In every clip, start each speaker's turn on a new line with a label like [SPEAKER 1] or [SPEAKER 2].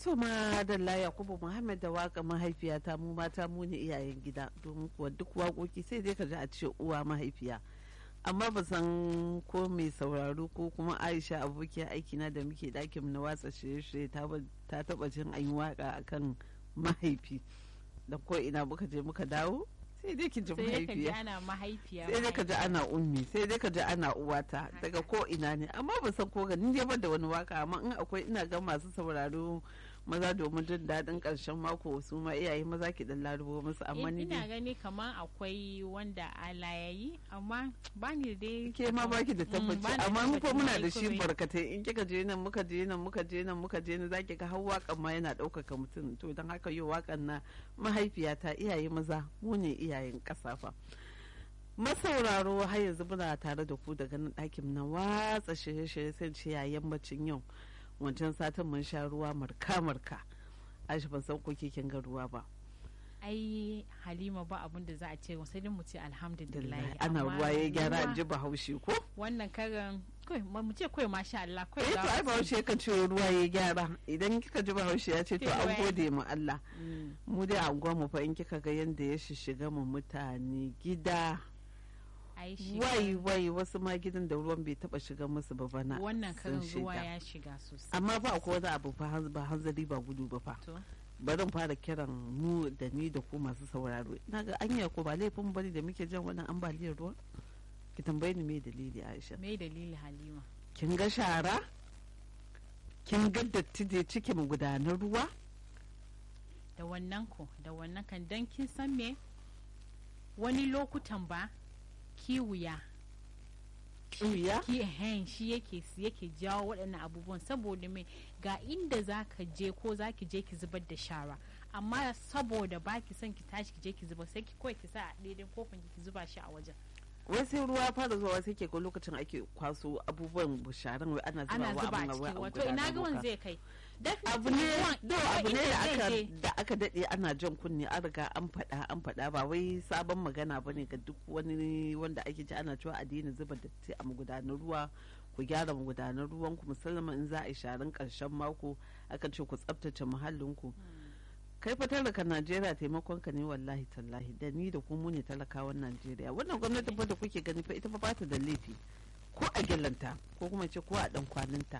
[SPEAKER 1] to ma dalla yakubu muhammad da waka mahaifiyata mu mata mu ne iyayen gida domin kuwa duk waƙoƙi sai dai ka ji a ce uwa mahaifiya amma ba san ko mai sauraro ko kuma aisha abokiyar aikina da muke ɗakin na watsa shirye-shirye ta taɓa jin an yi waka akan mahaifi da ko ina muka je muka dawo sai dai ki ji mahaifiya sai dai ka ji ana ummi sai dai ka ji ana uwata daga ko ina ne amma ba san ko ganin dai ban da wani waka amma in akwai ina ga masu sauraro maza domin jin daɗin ƙarshen mako su ma iyaye maza ki dan larubo musu amma ni
[SPEAKER 2] ina gani kamar akwai wanda ala ya yi amma ba ni dai
[SPEAKER 1] ke ma baki da tabbaci amma mu ko muna da shi barkatai in kika je nan muka je nan muka je nan muka je nan zaki ga har waƙan ma yana ɗaukaka mutum to don haka yau waƙan na mahaifiyata iyaye maza mu ne iyayen ƙasa fa masauraro har yanzu muna tare da ku daga nan ɗakin na watsa shirye-shirye sai ce yayin bacin yau wancan satin mun sha ruwa marka-marka aisha ban san ko kin ga ruwa ba
[SPEAKER 2] ai halima ba abin da za a ce sai dai mu ce alhamdulillah
[SPEAKER 1] ana ruwa ya gyara an ji bahaushe ko
[SPEAKER 2] wannan karan kai mu ce kai masha Allah kai
[SPEAKER 1] eh to ai bahaushe kan ce ruwa ya gyara idan kika ji bahaushe ya ce to an gode mu Allah mu dai a mu fa in kika ga yanda ya shishiga mu mutane gida wai wai wasu ma gidan da ruwan bai taba shiga musu ba bana
[SPEAKER 2] wannan karin ruwa ya shiga sosai
[SPEAKER 1] amma ba akwai wani abu ba hanzari ba gudu ba fa bari fara kiran mu da ni da ku masu sauraro na ga anya ko ba laifin bane da muke jan wannan ambaliyar ruwa ki tambaye ni me dalili Aisha
[SPEAKER 2] me dalili Halima
[SPEAKER 1] kin ga shara kin ga datti da cikin gudanar ruwa
[SPEAKER 2] da wannan ko da wannan kan dan kin san me wani lokutan ba kiwuya
[SPEAKER 1] kiwiya
[SPEAKER 2] ki hen shi yake yake jawo waɗannan abubuwan saboda mai ga inda za ka je ko za ki je ki zubar da shara amma saboda ba ki son ki tashi ki je ki zubar sai ki kawai ki sa a daidai kofin ki zuba shi a wajen
[SPEAKER 1] wai sai ruwa fara zuwa sai ke ko lokacin ake kwaso abubuwan sharan wai ana zuba wa
[SPEAKER 2] abin a cikin wato ina ga wani zai kai
[SPEAKER 1] abu ne abu ne da aka daɗe ana jan kunne an riga an faɗa an faɗa ba wai sabon magana ba ne ga duk wani wanda ake ji ana cewa a daina zuba datti a magudanar ruwa ku gyara magudanar ruwan ku musamman in za a yi sharan ƙarshen mako aka ce ku tsaftace muhallin ku kai fa talaka najeriya taimakon ka ne wallahi tallahi da ni da kuma ne talakawan najeriya wannan gwamnati fa da kuke gani fa ita fa ba ta da laifi ko a gyallanta ko kuma ce ko a dan kwaninta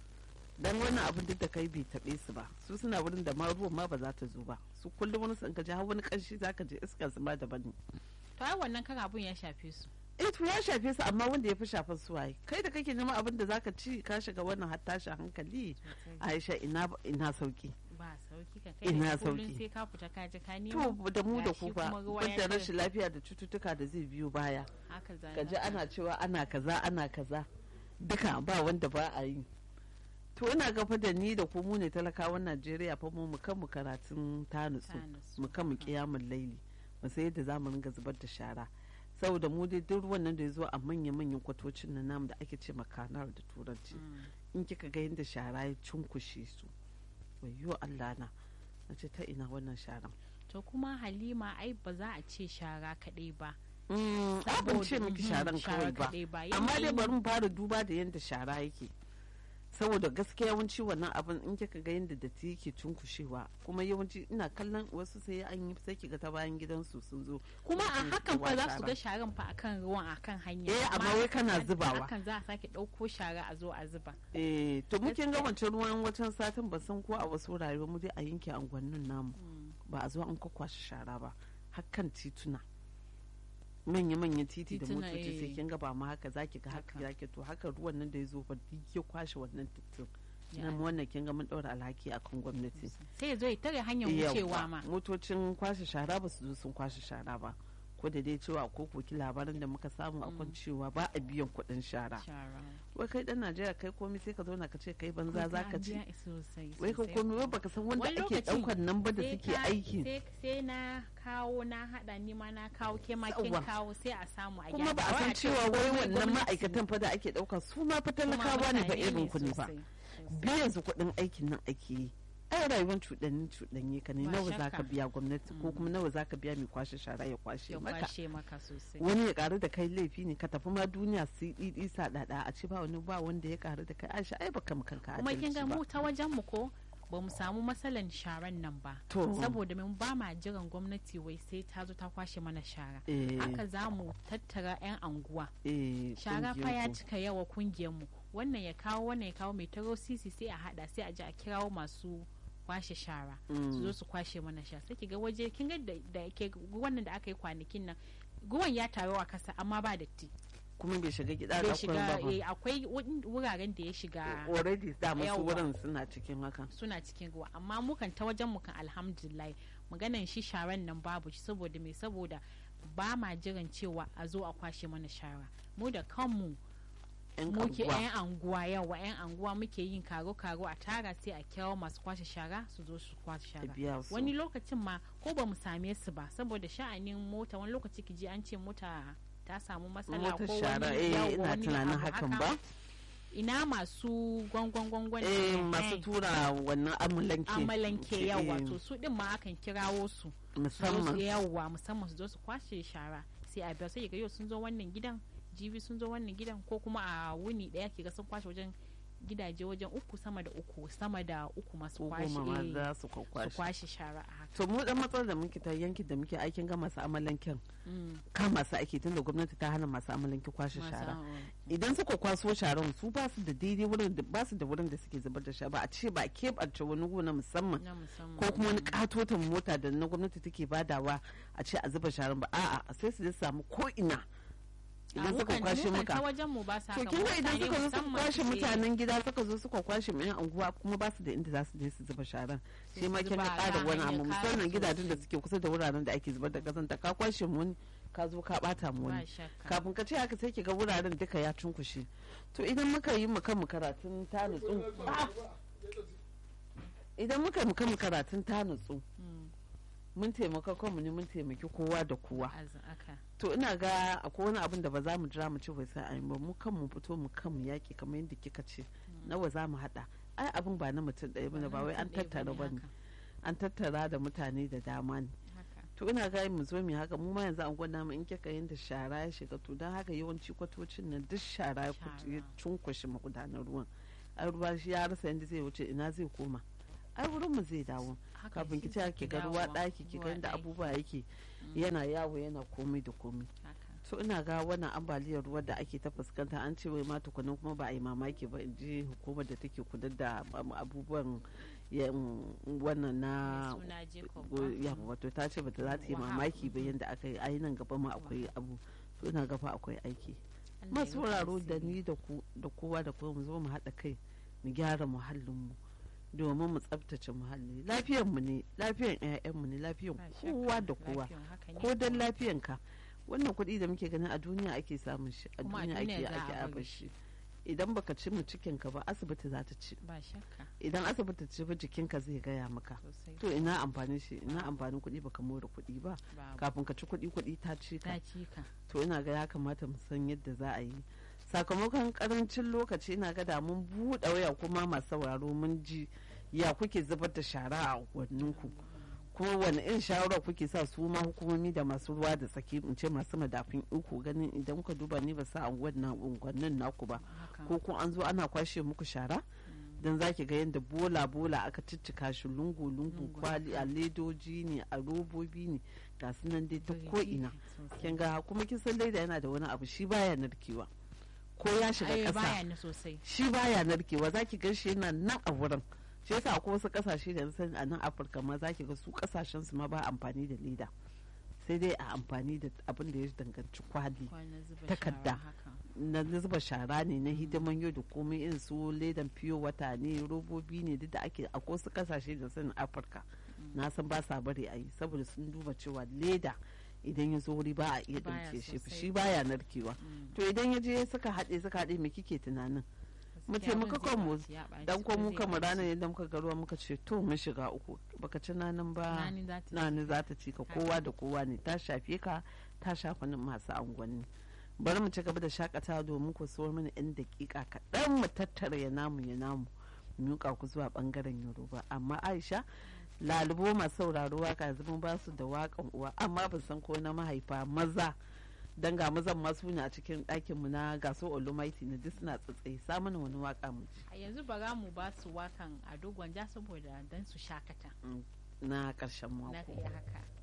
[SPEAKER 1] dan wannan abin duk da kai bai taɓe su ba su suna wurin da ma ruwan ma ba za ta zo ba su kullum wani san ka ji har wani kanshi za ka je iskar su ma daban ne
[SPEAKER 2] to ai wannan kan abun ya shafe su
[SPEAKER 1] eh to ya shafe su amma wanda ya fi shafar su waye kai da kake neman abin da zaka ci ka shiga wannan har tashin hankali Aisha ina ina sauki
[SPEAKER 2] ba sauki ka kai
[SPEAKER 1] ina sauki
[SPEAKER 2] sai ka fita ka je ka nemo
[SPEAKER 1] to da mu da ku ba da rashin lafiya da cututtuka da zai biyo baya ka ji ana cewa ana kaza ana kaza duka ba wanda ba a yi to ina gafa da ni da ku mu ne talakawan Najeriya fa mu mu kan mu karatun tanusu mu kan mu kiyamun laili mu sai yadda zamu ringa zubar da shara saboda mu dai duk ruwan nan da ya zo a manya-manyan kwatocin na namu da ake ce makanar da turanci in kika ga yadda shara ya cunkushe su wayo Allah na na ce ta ina wannan sharan
[SPEAKER 2] to kuma halima ai ba za a ce shara kaɗai ba
[SPEAKER 1] abin ce miki sharan kawai ba amma dai bari mu fara duba da yadda shara yake saboda gaskiya yawanci wannan abin in kika ga yadda datti yake cunkushewa kuma yawanci ina kallon wasu sai an yi sai kiga ta bayan gidansu sun zo
[SPEAKER 2] kuma a hakan fa za su ga sharan fa akan ruwan akan hanya
[SPEAKER 1] eh amma wai kana zubawa
[SPEAKER 2] hakan za a sake dauko shara a zo a zuba
[SPEAKER 1] eh to muke ga wancan ruwan wancan satin ba san ko a wasu rayuwa mu dai a yanke angwannin namu ba a zo an kwakwashe shara ba hakan tituna manya-manya titi da motoci sai kin ga ba ma haka zaki ga haka zaki to haka ruwan nan da ya zo ba duk ya kwashe wannan titin na wannan kin ga mun daura alhaki akan gwamnati
[SPEAKER 2] sai ya zo ya tare hanyar wucewa ma
[SPEAKER 1] motocin kwashe shara ba su zo sun kwashe shara ba ko da dai cewa ko koki labarin da muka samu a kan cewa ba a biyan kuɗin shara wai kai dan najeriya kai komai sai ka zauna ka ce kai banza za ka ci wai ka komai wai baka san wanda ake ɗaukar nan ba da suke aiki
[SPEAKER 2] sai na kawo na hada ni ma na kawo ke ma kin kawo sai a samu a
[SPEAKER 1] kuma ba a san cewa wai wannan ma'aikatan fa da ake ɗauka su ma fa talakawa ne ba irin ku ne ba biyan su kuɗin aikin nan ake yi ai rayuwar cuɗanni cuɗanye ka ne nawa za ka biya gwamnati ko kuma nawa za ka biya mai kwashe shara ya kwashe maka wani ya karu da kai laifi ne ka tafi ma duniya su ɗiɗi sa ɗaɗa a ce ba wani ba wanda ya karu da kai aisha ai baka kanka
[SPEAKER 2] kuma kin ga mu ta wajen mu ko ba mu samu matsalan sharan nan ba
[SPEAKER 1] To.
[SPEAKER 2] saboda mun ba ma jiran gwamnati wai sai ta zo ta kwashe mana shara
[SPEAKER 1] Eh.
[SPEAKER 2] haka za mu tattara 'yan anguwa
[SPEAKER 1] eh,
[SPEAKER 2] shara fa ya
[SPEAKER 1] ƙungiyar ku.
[SPEAKER 2] cika yawa kungiyar mu wannan ya kawo wannan ya kawo mai taro sisi sai a hada sai a ji a kirawo masu kwashe shara su zo su kwashe mana shara sai ki ga waje kin ga da da ke wannan da aka yi kwanakin nan ruwan ya taru a kasa amma ba datti
[SPEAKER 1] kuma bai shiga gida
[SPEAKER 2] bai
[SPEAKER 1] da
[SPEAKER 2] shiga
[SPEAKER 1] ba
[SPEAKER 2] eh, akwai wun- wuraren da ya shiga
[SPEAKER 1] already da masu
[SPEAKER 2] Yawwa.
[SPEAKER 1] wurin suna cikin haka
[SPEAKER 2] suna cikin ruwa amma mukan ta wajen mukan alhamdulillah maganan shi sharan nan babu shi saboda me saboda ba ma jiran cewa a zo a kwashe mana shara mu da kanmu
[SPEAKER 1] yan
[SPEAKER 2] muke
[SPEAKER 1] anguwa.
[SPEAKER 2] yan anguwa yawa yan anguwa muke yin karo karo a tara sai a kirawo masu kwashe shara su zo su kwashe
[SPEAKER 1] a
[SPEAKER 2] shara
[SPEAKER 1] biya su
[SPEAKER 2] wani lokacin ma ko ba mu same su ba saboda sha'anin mota wani lokaci ki ji an ce mota ta samu matsala
[SPEAKER 1] motar
[SPEAKER 2] ko
[SPEAKER 1] shara
[SPEAKER 2] wani
[SPEAKER 1] eh
[SPEAKER 2] yawa,
[SPEAKER 1] ina
[SPEAKER 2] wani
[SPEAKER 1] tunanin
[SPEAKER 2] abu
[SPEAKER 1] hakan
[SPEAKER 2] haka.
[SPEAKER 1] ba
[SPEAKER 2] ina masu gwangwan gwangwan
[SPEAKER 1] eh
[SPEAKER 2] nan,
[SPEAKER 1] masu
[SPEAKER 2] eh,
[SPEAKER 1] tura wannan amulanke
[SPEAKER 2] amalanke
[SPEAKER 1] Eh,
[SPEAKER 2] yawa to su din ma akan kirawo su su zo su
[SPEAKER 1] musamman
[SPEAKER 2] yawa musamman su zo su kwashe shara sai a biya sai ga yau sun zo wannan gidan jibi sun zo wannan gidan ko kuma a wuni daya ke ga sun kwashe wajen gidaje wajen uku sama da uku sama da uku masu
[SPEAKER 1] ko
[SPEAKER 2] kwashe
[SPEAKER 1] goma ma
[SPEAKER 2] eh,
[SPEAKER 1] za su
[SPEAKER 2] su
[SPEAKER 1] kwakwashe
[SPEAKER 2] kwashe shara a haka
[SPEAKER 1] to mu dan matsalar da muke ta yankin da muke aikin ga masu amalanken
[SPEAKER 2] Mm,
[SPEAKER 1] kama su ake tunda gwamnati ta hana masu amalanke kwashe
[SPEAKER 2] masu-
[SPEAKER 1] shara
[SPEAKER 2] mm,
[SPEAKER 1] idan suka kwaso sharan su ba su da daidai wurin da ba su da wurin da suke zubar da shara ba a ce ba a keɓance wani gona musamman
[SPEAKER 2] na musamman
[SPEAKER 1] ko kuma wani
[SPEAKER 2] mm.
[SPEAKER 1] katotan mota da na gwamnati take badawa a ce a zuba sharan ba a'a sai su je su samu ko ina
[SPEAKER 2] A
[SPEAKER 1] idan suka
[SPEAKER 2] mukan-
[SPEAKER 1] kwashe
[SPEAKER 2] mukan ta
[SPEAKER 1] muka
[SPEAKER 2] wajen mu ba sa
[SPEAKER 1] to
[SPEAKER 2] haka,
[SPEAKER 1] kin ga idan
[SPEAKER 2] mutane
[SPEAKER 1] suka zo suka
[SPEAKER 2] musamman
[SPEAKER 1] kwashe
[SPEAKER 2] suke-
[SPEAKER 1] mutanen gida suka zo suka kwashe mai anguwa kuma ba su da inda za su je su zuba sharan
[SPEAKER 2] Sai
[SPEAKER 1] shi ma
[SPEAKER 2] su
[SPEAKER 1] kin ga
[SPEAKER 2] zuba a
[SPEAKER 1] ƙara wani
[SPEAKER 2] hanyar
[SPEAKER 1] abu
[SPEAKER 2] kara
[SPEAKER 1] musamman gidajen da
[SPEAKER 2] sosai.
[SPEAKER 1] suke kusa da wuraren da ake zubar da kazanta ka kwashe mu wani ka zo ka bata mu
[SPEAKER 2] ba
[SPEAKER 1] wani
[SPEAKER 2] shakka
[SPEAKER 1] kafin ka ce haka sai ki ga wuraren duka ya cunkushe to idan muka yi mu kanmu karatun ta nutsu idan muka yi mu kanmu karatun ta nutsu
[SPEAKER 2] Mm,
[SPEAKER 1] mun taimaka kanmu ne mun taimaki kowa da kowa
[SPEAKER 2] az- aka
[SPEAKER 1] to ina ga akwai wani abin da ba za mu jira mu ce bai sai an yi ba mu kanmu fito mu kanmu yaki kamar yadda kika ce nawa za mu hada ai abin ba na mutum ɗaya bane ba wai an
[SPEAKER 2] mutum ɗaya
[SPEAKER 1] tattara
[SPEAKER 2] bane
[SPEAKER 1] bane
[SPEAKER 2] haka,
[SPEAKER 1] an tattara da mutane da dama ne
[SPEAKER 2] haka.
[SPEAKER 1] to ina ga mu zo mu yi haka mu ma yanzu an gwada mu in kika yin da shara ya shiga to don haka yawanci kwatocin nan duk shara ya kutu- ya
[SPEAKER 2] Shara.
[SPEAKER 1] cunkushe magudanar ruwan ai ruwa shi ya rasa yadda zai wuce ina zai koma ai wurin mu zai dawo
[SPEAKER 2] Haka
[SPEAKER 1] kafin ki
[SPEAKER 2] shi
[SPEAKER 1] ce
[SPEAKER 2] zai
[SPEAKER 1] ki ga
[SPEAKER 2] dawowa,
[SPEAKER 1] ruwa ɗaki ki ga
[SPEAKER 2] ruwa
[SPEAKER 1] yadda
[SPEAKER 2] ɗaki,
[SPEAKER 1] abubuwa yake
[SPEAKER 2] Mm.
[SPEAKER 1] yana yawo yana komai da komai
[SPEAKER 2] haka.
[SPEAKER 1] to ina ga wannan ambaliyar ruwa da ake ta fuskanta an ce wai ma tukunan kuma ba a yi mamaki ba in ji hukumar da take kudar da um, abubuwan ya- um, wannan na
[SPEAKER 2] Mai suna Jacob
[SPEAKER 1] go-
[SPEAKER 2] ba?
[SPEAKER 1] ya wato ta ce bata za ta yi
[SPEAKER 2] Wahab.
[SPEAKER 1] mamaki ba
[SPEAKER 2] Mhm.
[SPEAKER 1] yadda aka yi ai nan gaba ma akwai abu to ina gaba akwai aiki
[SPEAKER 2] Allah ya
[SPEAKER 1] masu
[SPEAKER 2] rufe
[SPEAKER 1] wuraro da
[SPEAKER 2] asiri.
[SPEAKER 1] ni da ku da kowa da kowa mu zo mu haɗa kai mu gyara muhallinmu domin mu tsabtace muhalli lafiyanmu ne lafiyan 'ya'yanmu ne lafiyan
[SPEAKER 2] Ba
[SPEAKER 1] kowa
[SPEAKER 2] shakka,
[SPEAKER 1] da kowa
[SPEAKER 2] lafiyan haka ne
[SPEAKER 1] ko don
[SPEAKER 2] kuwa.
[SPEAKER 1] lafiyanka wannan kuɗi da muke ganin a duniya ake samun shi a
[SPEAKER 2] Kuma a
[SPEAKER 1] duniya
[SPEAKER 2] duniya
[SPEAKER 1] ake
[SPEAKER 2] za a
[SPEAKER 1] ake
[SPEAKER 2] bari
[SPEAKER 1] aba shi idan baka ci mu cikinka ba asibiti za ta ci
[SPEAKER 2] ba shakka
[SPEAKER 1] idan asibiti ci ba jikinka zai gaya maka
[SPEAKER 2] sosai
[SPEAKER 1] to ina amfani shi ina amfanin kuɗi baka more kuɗi ba
[SPEAKER 2] babu
[SPEAKER 1] kafin ka ci kuɗi kuɗi ta ci ka
[SPEAKER 2] ta cika
[SPEAKER 1] to ina ga ya kamata mu san yadda za a yi sakamakon karancin lokaci ina ga da mun buɗe waya kuma masu sauraro mun ji ya kuke zubar da shara a unguwanninku kuma wani irin shawara kuke sa su ma hukumomi da masu ruwa da tsaki in ce masu madafin iko ganin idan kuka duba ni ba sa unguwannin naku ba
[SPEAKER 2] haka
[SPEAKER 1] ko kun an zo ana kwashe muku shara don za ki ga yadda bola bola aka ciccika shi lungu lungu
[SPEAKER 2] Lungu,
[SPEAKER 1] kwali a ledoji ne a robobi ne ga su nan dai ta ko ina kin ga kuma kin san leda yana da wani abu shi baya narkewa ko ya shiga
[SPEAKER 2] ai
[SPEAKER 1] ƙasa
[SPEAKER 2] baya ni sosai
[SPEAKER 1] shi baya narkewa zaki ga shi yana nan a wurin shi yasa akwai wasu kasashe da san a nan afirka ma zaki ga su kasashen su ma ba amfani da leda sai dai a amfani da abin da ya danganci kwali
[SPEAKER 2] kwana zuba
[SPEAKER 1] Takarda.
[SPEAKER 2] shara haka
[SPEAKER 1] na zuba shara ne na hidiman yau da komai irin su ledan fiyo wata ne robobi ne duk da ake a wasu kasashe da sanin afirka na san ba sa bari a yi saboda sun duba cewa leda idan ya zo wuri ba a iya
[SPEAKER 2] Baya
[SPEAKER 1] ɗauke shi
[SPEAKER 2] sosai.
[SPEAKER 1] shi baya narkewa
[SPEAKER 2] Mm.
[SPEAKER 1] to idan ya je suka haɗe suka haɗe me kike tunanin mu
[SPEAKER 2] Gaskiya
[SPEAKER 1] taimaka
[SPEAKER 2] abin zai
[SPEAKER 1] kanmu
[SPEAKER 2] ɓaci, ya ɓaci,
[SPEAKER 1] dan ko
[SPEAKER 2] ko
[SPEAKER 1] mu
[SPEAKER 2] zai
[SPEAKER 1] kama
[SPEAKER 2] ɓaci.
[SPEAKER 1] ranar yadda muka ga ruwa muka ce to mun shiga uku baka ci nanin ba
[SPEAKER 2] Nani za ta
[SPEAKER 1] nani
[SPEAKER 2] ci
[SPEAKER 1] za ta ci ka kowa da kowa ne ta shafe ka ta shafa nan masu angwanni bari mu ci gaba da shakatawa domin ku so mana yan dakika kaɗan mu tattara ya namu ya namu mu miƙa ku zuwa ɓangaren yoruba amma aisha lalubo masu sauraro waka yanzu mun ba su da waƙan uwa amma ban san ko na mahaifa maza dan ga mazan masu ne a cikin ɗakin mu na gaso olumaiti ne duk suna tsatsaye samun wani waka mu
[SPEAKER 2] a yanzu ba za mu ba su wakan a dogon ja saboda dan su shakata
[SPEAKER 1] na ƙarshen
[SPEAKER 2] na
[SPEAKER 1] mako
[SPEAKER 2] iya haka